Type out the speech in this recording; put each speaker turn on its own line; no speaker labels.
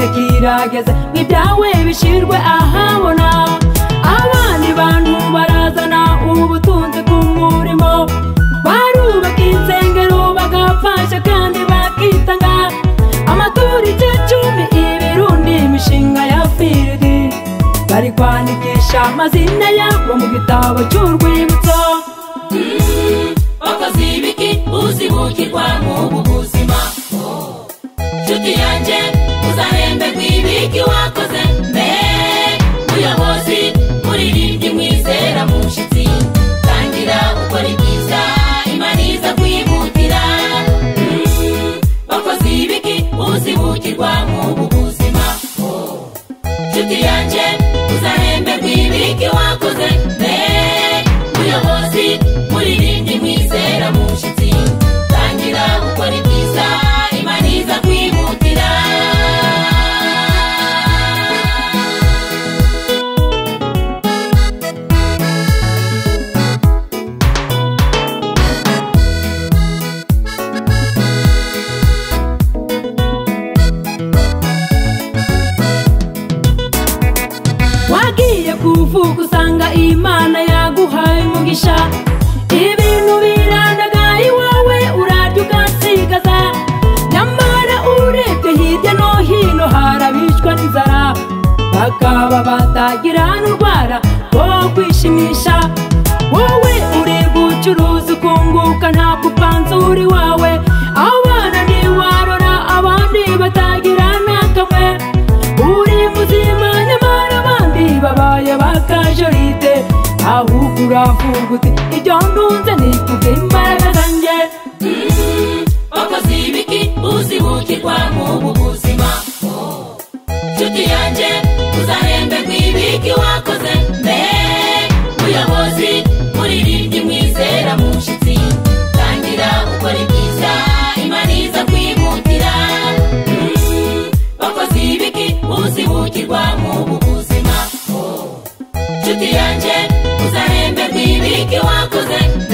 birageze ngo ibyawe bishyirwe ahabona abandi bantu barazana ubutunzi bw'umurimo barubaka insengero bagafasha kandi bakitanga amaturo igicumbi ibirundi imishinga ya firidi bari kwandikisha amazina yabo mu gitabo cy'urwibutso
wakoze ibiki uzibukirwa mu buzima nshuti yanjye uzahemberwa ibiki wakoze mbe muyobozi muririmbyi mwizera mu nshyitsi tangira ukora ibyiza imana iza kwihutira wakoze ibiki uzibukirwa mu buzima nshuti yanjye uzahemberwa ibiki wakoze mbe muyobozi muririmbyi mwizera mu nshyitsi tangira ukora ibyiza imana iza kwihutira
wagiye kuvuka usanga imana yaguhaye umugisha ibintu birandaga iwawe urarya ugasigaza nyamara urebye hirya no hino harabicwa n'inzara bakaba batagira n'urwara rwo kwishimisha wowe uri gucuruza ukunguka ntabwo upanzura iwawe abana ntiwarora abandi batagira n'akamwe uri muzima nyamara abandi babaye bakajoride ahubwo uravuga uti ibyo ndunze ni kubwe imbaraga zanjye
wakoze ibiki uzibukirwa mu buzima nshuti yanjye uzahemberwa ibiki wakoze mbe muyobozi muririmbyi mwizera mu nshyitsi tangira ukora ibyiza imana iza kwihutira wakoze ibiki uzibukirwa mu buzima nshuti yanjye uzahemberwa ibiki wakoze mbe